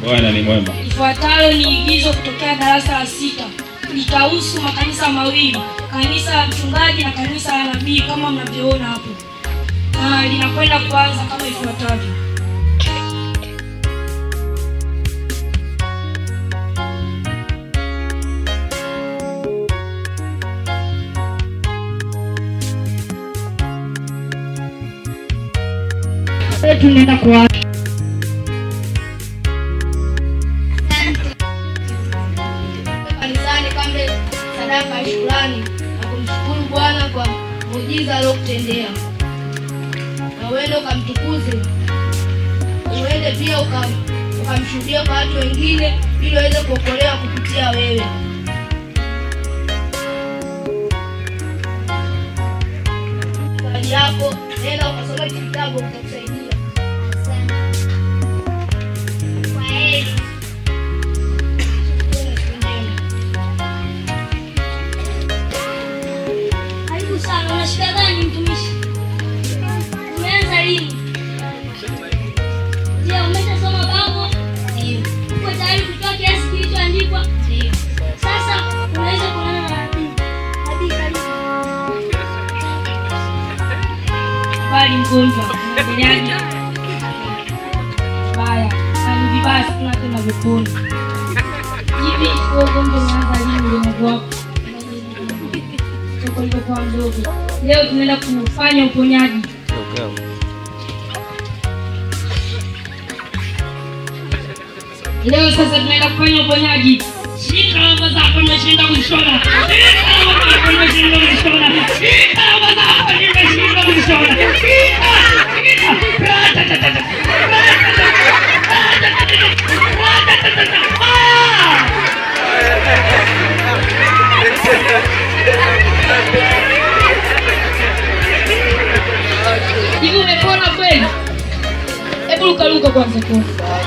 Bwana ni mwema. Ifuatayo ni igizo kutokea darasa la sita. Litahusu makanisa mawili, kanisa la mchungaji na kanisa la nabii kama mnavyoona hapo, na linakwenda kuanza kama ifuatavyo. tunaenda kuanza kanisani kambe sadaka ya shukrani na kumshukuru Bwana kwa muujiza aliokutendea, na uende ukamtukuze, uende pia ukam- ukamshuhudia kwa watu wengine, ili waweze kuokolewa kupitia wewe. Zawadi yako, nenda ukasoma kitabu, kitakusaidia. Kwaheri. Uwe na siku njema. Karibu sana. Una shida gani mtumishi? Umeanza lini? Je, umeshasoma bango? Ndio, Uko tayari kutoa kiasi kilichoandikwa? ndio. Sasa unaweza kuonana na nabii. Nabii, karibu. Habari mgonjwa, unaendeleaje? Baya, hali vibaya sana tena viponi. Hivi wewe ugonjwa umeanza lini ulemavu wako? Toka ulivyokuwa mdogo. Leo tunaenda kufanya uponyaji. Leo sasa tunaenda kufanya uponyaji. Shika lamba zako nimeshinda kuzishona. Shika lamba zako nimeshinda kuzishona. Shika lamba zako nimeshinda kuzishona. Shika, shika. Ra-ta-ta-ta-ta. Ra-ta-ta-ta. Ra-ta-ta-ta. Ra-ta-ta-ta. Ah! Hivi umepona kweli? Hebu lukaluka kwanza kwa.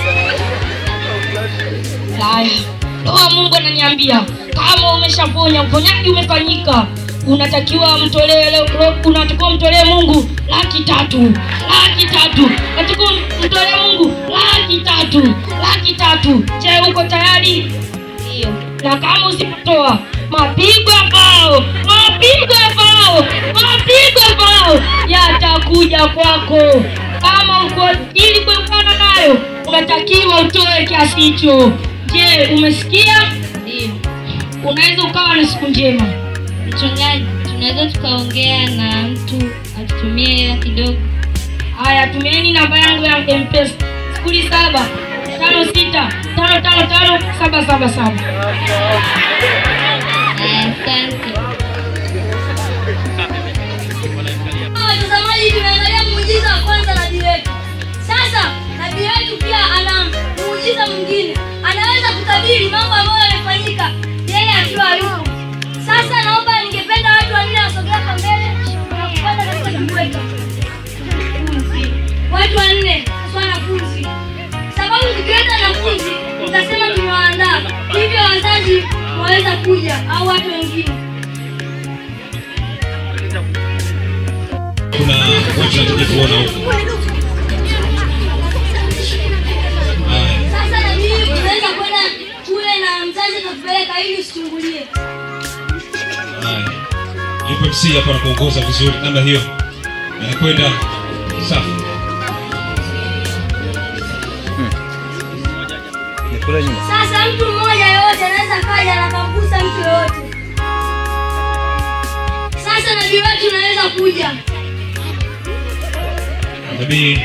Haya. Roho Mungu ananiambia kama umeshaponya, uponyaji umefanyika, unatakiwa mtolee leo, leo- unatakiwa mtolee Mungu laki tatu, laki tatu, unatakiwa mtolee Mungu laki tatu, laki tatu. Je, uko tayari? Ndio. Na kama usipotoa mapigo ya bao, mapigo ya bao, mapigo ya bao yatakuja kwako. Kama uko ili kuepukana nayo, unatakiwa utoe kiasi hicho. Je, umesikia? Ndio. Unaweza ukawa na siku njema. Mchungaji, tunaweza tukaongea na mtu atutumie hela kidogo? Haya, tumieni namba yangu ya M-Pesa sifuri saba tano sita tano tano tano saba saba saba. Aya, Asante. Watazamaji, tunaangalia muujiza wa kwanza nabii wetu. Sasa nabii wetu pia ana muujiza mwingine, anaweza kutabiri mambo ambayo yamefanyika yeye akiwa hayupo. Sasa naomba, ningependa watu wanne wasogea hapa mbele na kupanda katika kimbweta. Watu wanne sio wanafunzi, sababu tukiweka wanafunzi tutasema tumewaandaa, hivyo wazazi waweza kuja au watu wengine. Kuna watu nataka kuona huko. Haya. Sasa na mimi tunaweza kwenda kule na mzazi atakupeleka ili usichungulie. Haya. Yupo MC hapa na kuongoza vizuri namna hiyo. Anakwenda safi. Sasa mtu mmoja yoyote anaweza kaja na kamgusa mtu yoyote. Sasa nabii wetu unaweza kuja. Nabii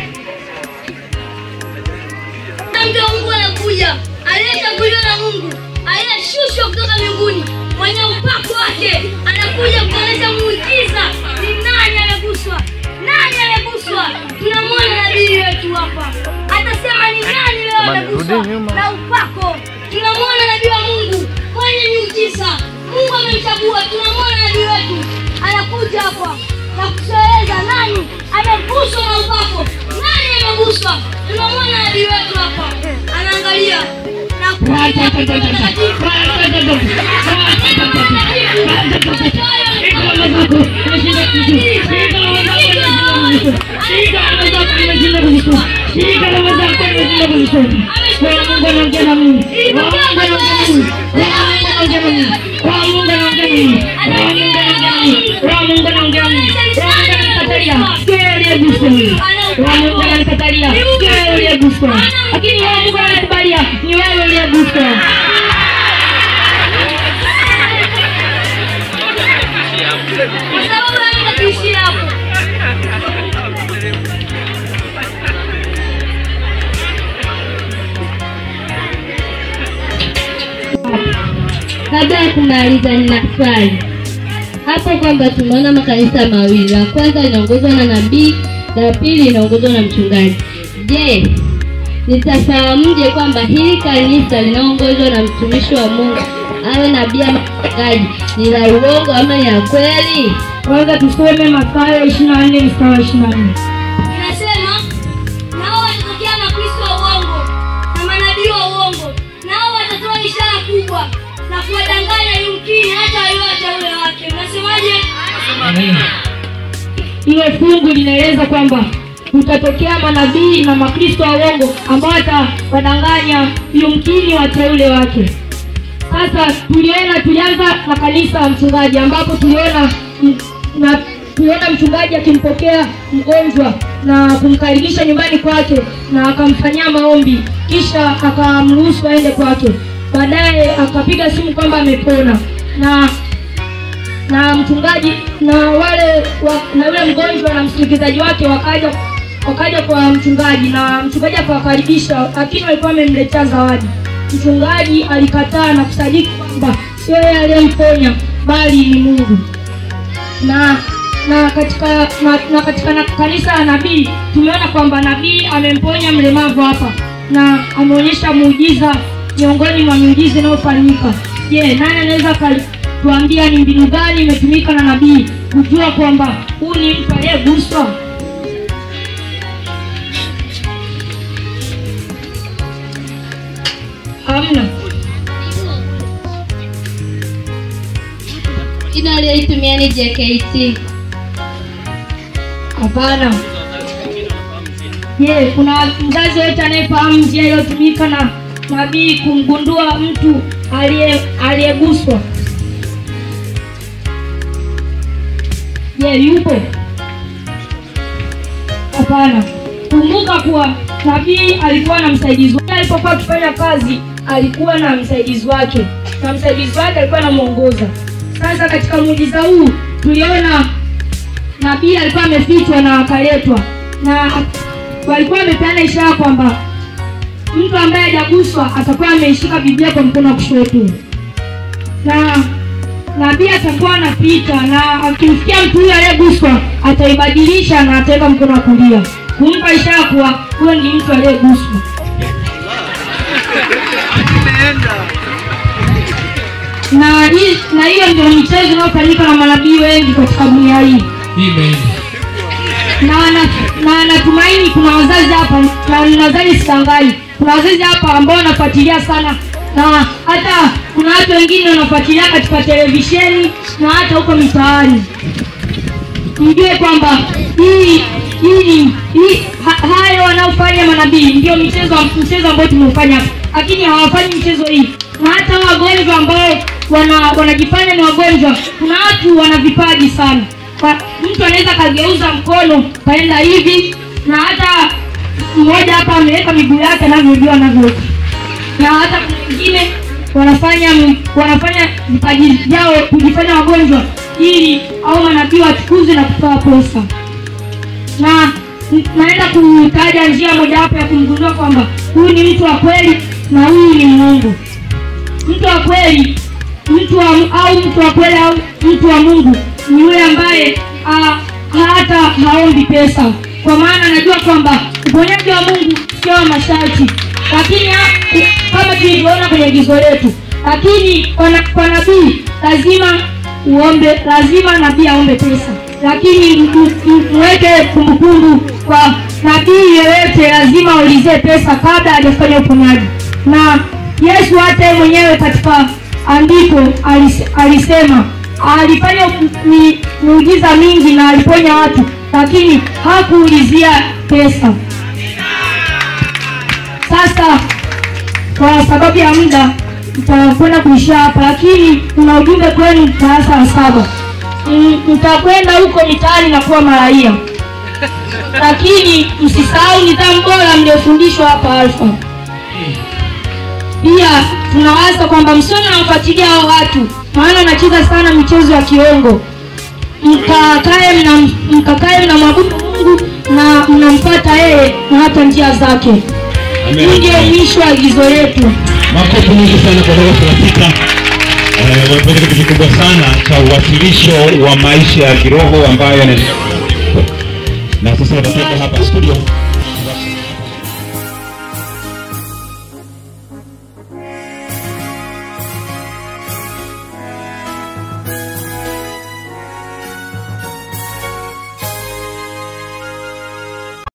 Na mtu wa Mungu anakuja, aliyechaguliwa na Mungu, aliyeshushwa kutoka mbinguni, mwenye upako wake, anakuja kuonyesha muujiza. Ni nani ameguswa? Nani ameguswa? Tunamwona nabii wetu hapa, atasema ni nani leo ameguswa na upako. Tunamwona nabii wa Mungu mwenye miujiza. Mungu amemchagua. Tunamwona nabii wetu anakuja hapa na kutueleza nani ameguswa na upako, nani ameguswa. Tunamwona nabii wetu hapa anaangalia na kupiga mtakatifu. Roho wa Mungu anaongea na mimi. Roho wa Mungu anaongea na mimi. Roho wa Mungu anaongea na mimi. Roho wa Mungu anaongea na mimi. Roho wa Mungu anaongea na mimi. Roho wa Mungu ananikatalia. Wewe uliyeguswa. Roho wa Mungu ananikatalia. Wewe uliyeguswa. Lakini Roho wa Mungu ananikubalia. Ni wewe uliyeguswa. Kwa sababu anaenda kuishia hapo. Kabla ya kumaliza, nina swali hapo kwamba tumeona makanisa mawili, la kwanza linaongozwa na nabii, la pili linaongozwa na mchungaji. Je, nitafahamuje kwamba hili kanisa linaongozwa na mtumishi wa Mungu awe nabii ama mchungaji ni la uongo ama ni la kweli? Kwanza tusome Mathayo 24 mstari wa 24. Inasema nao watatokea makristo wa uongo na manabii wa uongo, nao watatoa ishara kubwa na kuwadanganya yumkini hata waliowateule wake. Unasemaje? Hilo fungu linaeleza kwamba kutatokea manabii na makristo wa uongo ambao watawadanganya yumkini wateule wake. Sasa tuliona tulianza na kanisa la mchungaji ambapo tuliona m- na tuliona mchungaji akimpokea mgonjwa na kumkaribisha nyumbani kwake na akamfanyia maombi kisha akamruhusu aende kwake. Baadaye akapiga simu kwamba amepona na na mchungaji na wale wa, na yule mgonjwa na msindikizaji wake wakaja wakaja kwa mchungaji na mchungaji akawakaribisha, lakini walikuwa wamemletea zawadi. Mchungaji alikataa na kusadiki kwamba sio yeye aliyemponya bali ni Mungu. Na na katika na, na katika na, kanisa la nabii tumeona kwamba nabii amemponya mlemavu hapa na ameonyesha muujiza miongoni mwa miujiza inayofanyika. Je, nani anaweza tuambia ni mbinu gani imetumika na nabii kujua kwamba huu ni mtu aliyeguswa? Hamna. Jina aliyoitumia ni JKT. Hapana. Je, kuna mzazi yote anayefahamu njia iliyotumika na nabii kumgundua mtu aliye aliyeguswa? Je, yupo? Hapana. Kumbuka kuwa nabii alikuwa na msaidizi wake. Alipokuwa akifanya kazi, alikuwa na msaidizi wake, na msaidizi wake alikuwa anamwongoza. Sasa katika muujiza huu tuliona nabii alikuwa amefichwa na akaletwa, na walikuwa wamepeana ishara kwamba mtu ambaye hajaguswa atakuwa ameishika Biblia kwa mkono wa kushoto, na nabii atakuwa anapita, na akimfikia mtu huyo aliyeguswa ataibadilisha na ataweka mkono wa kulia kumpa ishara kuwa huyo ni mtu aliyeguswa. Na hii na hiyo ndio michezo inayofanyika na manabii wengi katika dunia hii Amen. na na- na natumaini kuna wazazi hapa na nadhani sitangai, kuna wazazi hapa ambao wanafuatilia sana, na hata kuna watu wengine wanafuatilia katika televisheni na hata huko mitaani. Mjue kwamba hii hii hii ha, hayo wanaofanya manabii ndio michezo mchezo ambao tumeufanya hapa, lakini hawafanyi mchezo hii, na hata wagonjwa ambao wana wanajifanya ni wagonjwa, kuna watu wana vipaji sana kwa, mtu anaweza kageuza mkono kaenda hivi na hata mmoja hapa ameweka miguu yake anavyojua anavyoweka na hata kuna wengine wanafanya wanafanya vipaji vyao kujifanya wagonjwa ili au manabii wachukuzi na kutoa pesa na naenda kutaja njia mojawapo ya kumgundua kwamba huyu ni mtu wa kweli na huyu ni Mungu. Mtu wa kweli mtu wa, au mtu wa kweli au mtu wa Mungu ni yule ambaye ah, hata haombi pesa, kwa maana anajua kwamba uponyaji wa Mungu sio wa masharti, lakini ha- kama tulivyoona kwenye agizo letu, lakini kwa na- kwa nabii lazima uombe, lazima nabii aombe pesa, lakini m- m- mweke kumbukumbu kwa nabii yeyote lazima aulizie pesa kabla hajafanya uponyaji na Yesu hata yeye mwenyewe katika andiko alis- alisema alifanya mi- miujiza mingi na aliponya watu, lakini hakuulizia pesa. Sasa kwa sababu ya muda mtakwenda kuishia hapa, lakini kuna ujumbe kwenu darasa la saba. Mm, Mtakwenda huko mitaani na kuwa maraia, lakini msisahau nidhamu bora mliofundishwa hapa Alfa. Pia tunawaza kwamba msione nawafuatilia hao watu, maana wanacheza sana michezo ya kiongo. Mkakae mna mkakae mnamwabudu Mungu na mnampata yeye na hata njia zake. Amen. Hii ndio mwisho wa agizo letu. makofi mengi sana kwa darasa la sita Eh, wamefanya kitu kikubwa sana cha uwasilisho wa maisha ya kiroho ambayo yana na sasa watatoka hapa studio